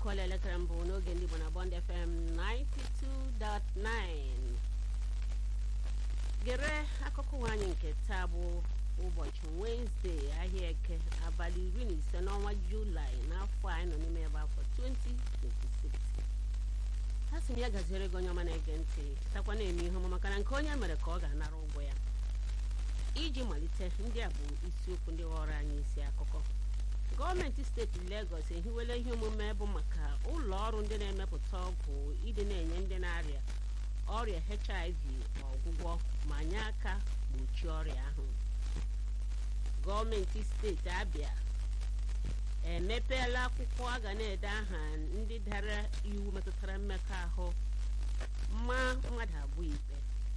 akụọla elekere mbụ n'oge ndị Igbo na Bond FM 92.9 gere akụkọ ụwa anyị nke taa bụ ụbọchị Wenesde ahịa eke abalị iri na ise n'ọnwa Julaị n'afọ anyị nọ n'ime ebe afọ 2026 ha sị m ya gaziere gị onye ọma na-ege ntị takwa na-eme ihe ọma maka na nke onye mere ka ọ ga-anara ụgwọ ya iji malite ndị a bụ isiokwu ndị ghọrọ anyị isi akụkọ gọọmenti steeti Legọs ehiwela ihe omume bụ maka ụlọ ọrụ ndị na-emepụta ọgwụ ịdị na-enye ndị na-arịa ọrịa HIV ọgwụgwọ ma nye aka gbochie ọrịa ahụ gọọmenti steeti Abịa emepeela akwụkwọ a ga na-ede aha ndị dara iwu metụtara mmekọahụ ma mmadụ abụọ ikpe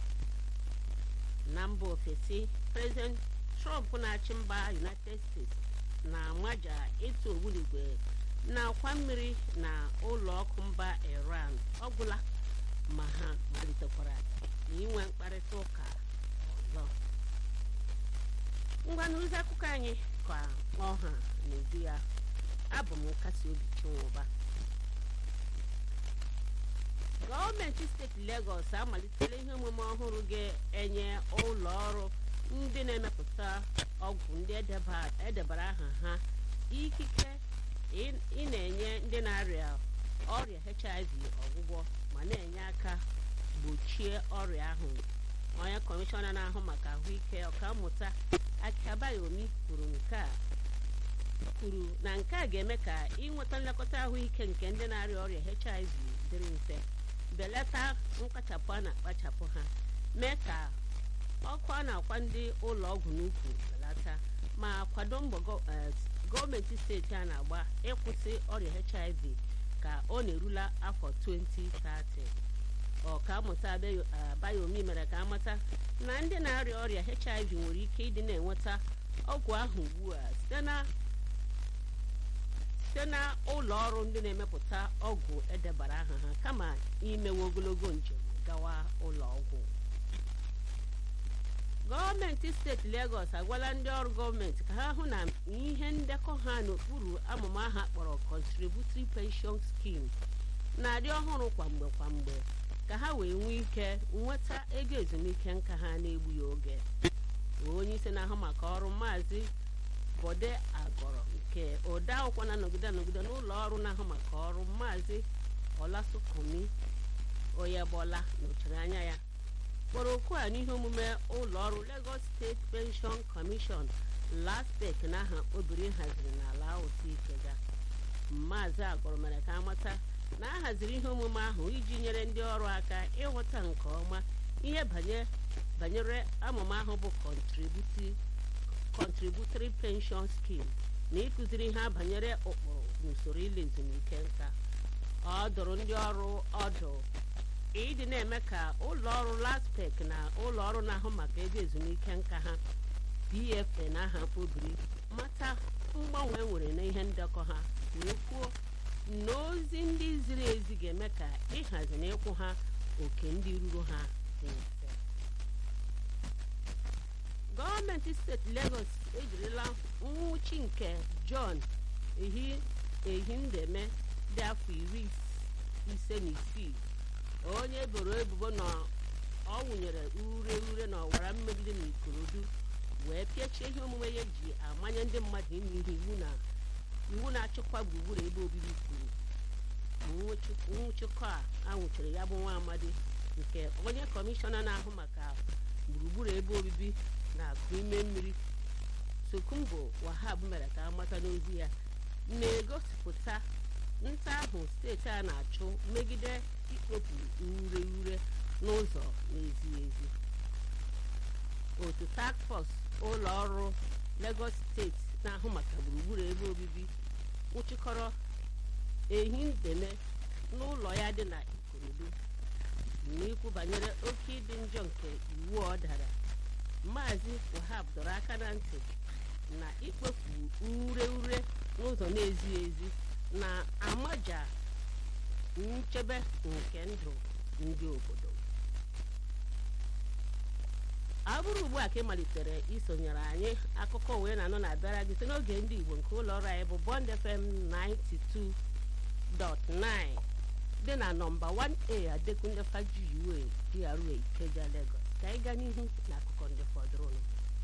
na mba ofesi prezident Trump na-achị mba United States na-amaja ịtụ ogbunigwe na-akwa mmiri na ụlọ ọkụ mba Iran ọgwụla ma ha malitekwara inwe mkparịta ụka ọzọ ngwa n'ozi akụkọ anyị ka ọha n'ezi ya abụ m nkasi obi chinwụba gọọmenti steeti Legọs amalitela ihe omume ọhụrụ ga-enye ụlọ ọrụ ndị na-emepụta ọgwụ ndị edebara aha ha ikike ị na-enye ndị na-arịa ọrịa HIV ọgwụgwọ ma na-enye aka gbochie ọrịa ahụ onye kọmishọna na-ahụ maka ahụike ọkammụta Akiabayomi kwuru nke a kwuru na nke a ga-eme ka ịnweta nlekọta ahụike nke ndị na-arịa ọrịa HIV dịrị mfe belata mkpachapụ a na-akpachapụ ha mee ka ọkụ a na-akwa ndị ụlọ ọgwụ n'ukwu belata ma kwado mbọ gọọmenti steeti a na-agba ịkwụsị ọrịa HIV ka ọ na-erula afọ 2030 ọkammụta Abayomi mere ka amata na ndị na-arịa ọrịa HIV nwere ike ịdị na-enweta ọgwụ ahụ ugbu a site na site na ụlọ ọrụ ndị na-emepụta ọgwụ edebara aha ha kama imewe ogologo njem gawa ụlọ ọgwụ gọọmenti steeti Legọs agwala ndị ọrụ gọọmenti ka ha hụ na ihe ndekọ ha n'okpuru amụma ha kpọrọ Contributory Pension Scheme na-adị ọhụrụ kwamgbe kwamgbe ka ha wee nwee ike nweta ego ezumike nka ha na-egbughị oge onye isi na-ahụ maka ọrụ maazị Bode Agọrọ nke ode akwụkwọ na-anọgide anọgide n'ụlọ ọrụ na-ahụ maka ọrụ maazị Ọlasụkomi Oyebola nọchiri anya ya kpọrọ okwu a n'ihe omume ụlọ ọrụ Lagos State Pension Commission LASPEC n'aha obiri haziri n'ala otu Ikega maazị Agọrọ mere ka amata na a haziri ihe omume ahụ iji nyere ndị ọrụ aka ịghọta nke ọma ihe banyere amụma ahụ bụ Contributory Pension Scheme na ịkụziri ha banyere ụkpụrụ na usoro ile ezumike nka ọ dụrụ ndị ọrụ ọdụ ịdị na-eme ka ụlọ ọrụ LASPEC na ụlọ ọrụ na-ahụ maka ego ezumike nka ha PFA na aha mkpobiri mata mgbanwe nwere na ihe ndekọ ha wee kwuo na ozi ndị ziri ezi ga-eme ka ịhazi na ịkwụ ha oke ndị ruru ha dị mfe gọọmenti steeti Lagos ejirila nwụchi nke John Ehindeme dị afọ iri ise na isii onye eboro ebubo na ọ wụnyere ure ure na ọwara mmegide na Ikorodu wee pịachie ihe omume ya ji amanye ndị mmadụ ime ihe iwu na iwu na-achịkwa gburugburu ebe obibi kwuru nwụchikọ a anwụchiri ya bụ nwa amadi nke onye kọmishọna na-ahụ maka gburugburu ebe obibi na-akụ ime mmiri Sokumbo Wahab mere ka amata n'ozi ya na-egosipụta nta ahụ steeti a na-achụ megide ikpopu ure ure n'ụzọ na-ezighị ezi otu task force ụlọ ọrụ Lagos steeti na-ahụ maka gburugburu ebe obibi nwụchikọrọ Ehindeme n'ụlọ ya dị na Ikorodu n'ikwu banyere oke ịdị njọ nke iwu ọ dara Maazị Wahab dọrọ aka na ntị na ikpofu ure ure n'ụzọ na-ezighị ezi na-amaja nchebe nke ndụ ndị obodo ọ bụrụ ugbu a ka ị malitere isonyere anyị akụkọ wee na-anọ na-abịara gị site n'oge ndị Igbo nke ụlọ ọrụ anyị bụ Bond FM 2.9 dị na nọmba 1a adekunle fajuyiwe DRA Ikeja Lagos ka anyị gaa n'ihu n'akụkọ ndị fọdụrụnụ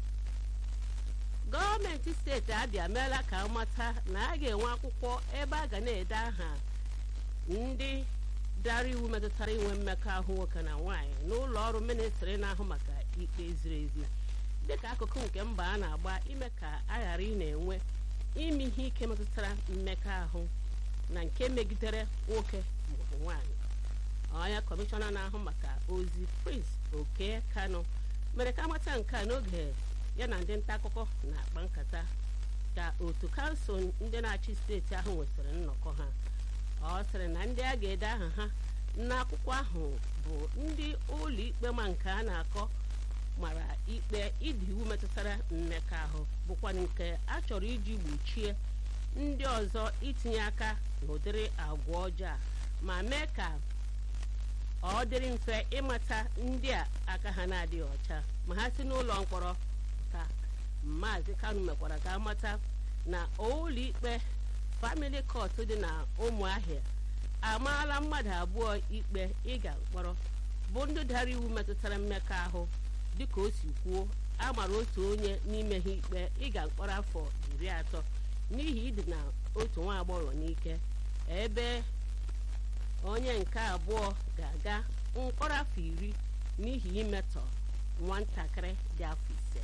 gọọmenti steeti abịa meela ka amata na a ga-enwe akwụkwọ ebe a ga na-ede aha ndị dara iwu metụtara inwe mmekọahụ nwoke na nwaanyị n'ụlọ ọrụ ministri na-ahụ maka ikpe ziri ezi dịka akụkụ nke mba a na-agba ime ka a ghara ị na-enwe ime ihe ike metụtara mmekọahụ na nke megidere nwoke maọbụ nwaanyị onye kọmishọna na-ahụ maka ozi Prince Oke Kano mere ka amata nke a n'oge ya na ndị nta akụkọ na-akpa nkata ka otu kansụl ndị na-achị steeti ahụ nwetara nnọkọ ha ọ sịrị na ndị a ga-ede aha ha n'akwụkwọ ahụ bụ ndị ụlọ ikpe ma nke a na-akọ mara ikpe ịdị iwu metụtara mmekọahụ bụkwa nke a chọrọ iji gbochie ndị ọzọ itinye aka n'ụdịrị agwa ọjọọ a ma mee ka ọ dịrị mfe ịmata ndị a aka ha na-adịghị ọcha ma ha si n'ụlọ mkpọrọ ka maazị Kanu mekwara ka amata na ụlọ ikpe famili kọt dị na ụmụahịa amaala mmadụ abụọ ikpe ịga mkpọrọ bụ ndị dara iwu metụtara mmekọahụ dịka o si kwuo a mara otu onye n'ime ha ikpe ịga mkpọrọ afọ iri atọ n'ihi idina otu nwa agbọghọ n'ike ebe onye nke abụọ ga-aga mkpọrọ afọ iri n'ihi imetọ nwatakịrị dị afọ ise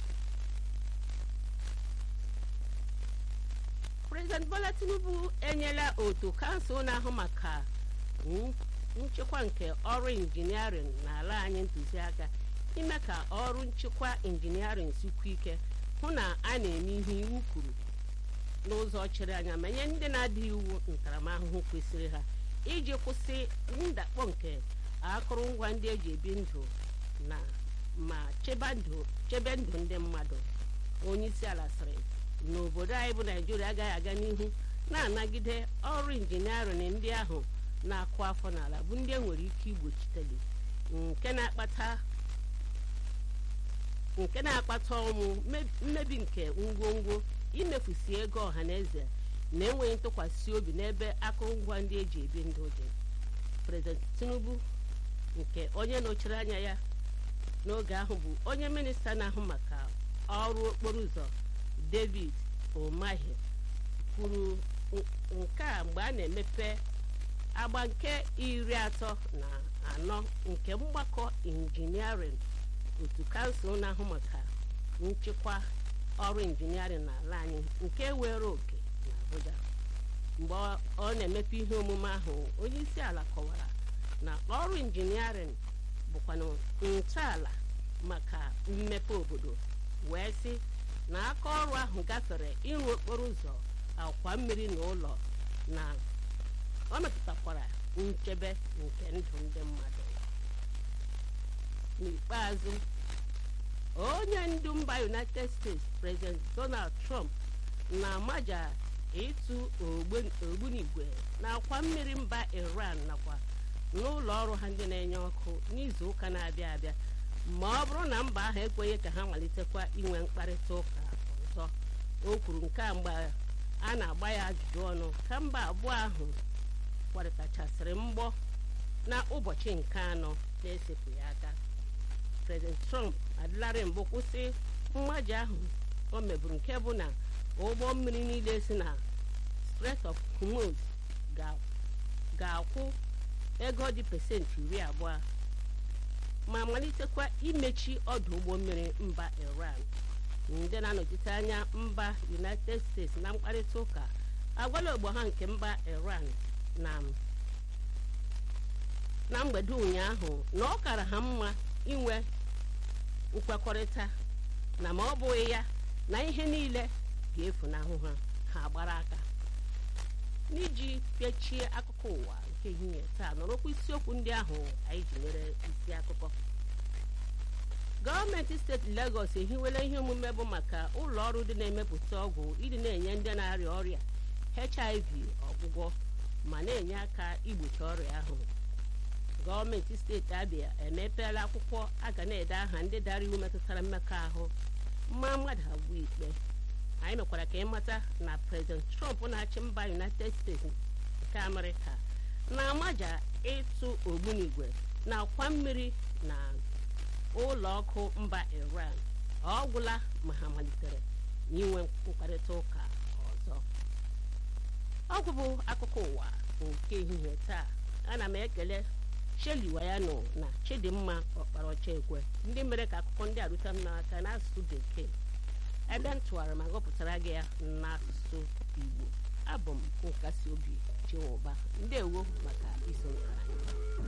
prezident bola tinubu enyela otu kansụl na-ahụ maka nchịkwa nke ọrụ injiniarịn n'ala anyị ntụziaka ime ka ọrụ nchịkwa injiniarịn sikwa ike hụ na a na-eme ihe iwu kwuru n'ụzọ chịrị anya ma nye ndị na-adịghị iwu ntaramahụhụ kwesịrị ha iji kwụsị ndakpọ nke akụrụngwa ndị eji ebi ndụ na ma chebe ndụ ndị mmadụ onye isi ala sịrị n'obodo anyị bụ naijiria agaghị aga n'ihu na-anagide ọrụ injiniarịn ndị ahụ na-akụ afọ n'ala bụ ndị enwere ike igbochiteli nke na-akpata nke na-akpata ọnwụ mmebi nke ngwongwo imefusi ego ọha na eze na enweghị ntụkwasị obi n'ebe akụrụngwa ndị eji ebi ndụ dị prezident tinubu nke onye nọchiri anya ya n'oge ahụ bụ onye minista na-ahụ maka ọrụ okporo ụzọ david umahi kwuru nke a mgbe a na-emepe agba nke iri atọ na anọ nke mgbakọ injiniarịn otu kansụl na-ahụ maka nchịkwa ọrụ injiniarịn n'ala anyị nke were oke na Abuja mgbe ọ na-emepe ihe omume ahụ onye isi ala kọwara na ọrụ injiniarịn bụkwanụ ntọala maka mmepe obodo wee sị na aka ọrụ ahụ gafere ịrụ okporo ụzọ akwa mmiri na ụlọ na ọ metụtakwara nchebe nke ndụ ndị mmadụ n'ikpeazụ onye ndu mba united states president donald trump na-amaja ịtụ ogbunigwe n'akwa mmiri mba iran nakwa n'ụlọ ọrụ ha ndị na-enye ọkụ n'izu ụka na-abịa abịa ma ọ bụrụ na mba ahụ ekweghị ka ha malitekwa inwe mkparịta ụka ọzọ o kwuru nke a mgbe a na-agba ya ajụjụ ọnụ ka mba abụọ ahụ kwarịtachasịrị mgbọ na ụbọchị nke anọ na-esepụghị aka prezident trump adịlarị mbụ kwụsị mmaji ahụ o meburu nke bụ na ụgbọ mmiri niile si na Strait of Hormuz ga-akwụ ego dị pesentị iri abụọ ma malitekwa imechi ọdụ ụgbọ mmiri mba iran ndị na-anọchite anya mba united states na mkparịta ụka agwala ogbo ha nke mba iran na na mgbede ụnyaahụ na ọ kara ha mma inwe nkwekọrịta na ma ọ bụghị ya na ihe niile ga-efunahụ ha ha gbara aka n'iji pịachie akụkọ ụwa nke ehihie taa nọrọkwa isiokwu ndị ahụ anyị ji mere isi akụkọ gọọmenti steeti Lagos ehiwela ihe omume bụ maka ụlọ ọrụ dị na-emepụta ọgwụ ịdị na-enye ndị na-arịa ọrịa HIV ọgwụgwọ ma na-enye aka igbochi ọrịa ahụ gọọmenti steeti Abia emepeela akwụkwọ a ga na-ede aha ndị dara iwu metụtara mmekọahụ mma mmadụ abụọ ikpe anyị mekwara ka ịmata na prezident Trump na-achị mba United States nke amerịka na-amaja ịtụ ogbunigwe na akwa mmiri na ụlọ ọkụ mba iran ọ gwụla ma ha malitere inwe mkparịta ụka ọzọ ọgwụ bụ akụkọ ụwa nke ehihie taa ana m ekele sheli wayano na chidimma ọkparaọcha ekwe ndị mere ka akụkọ ndị a rute m n'aka n'asụsụ bekee ebe m tụwara ma gụpụtara gị ya n'asụsụ igbo abụ m nkasi obi chinwụba ndewo maka isonyere anyị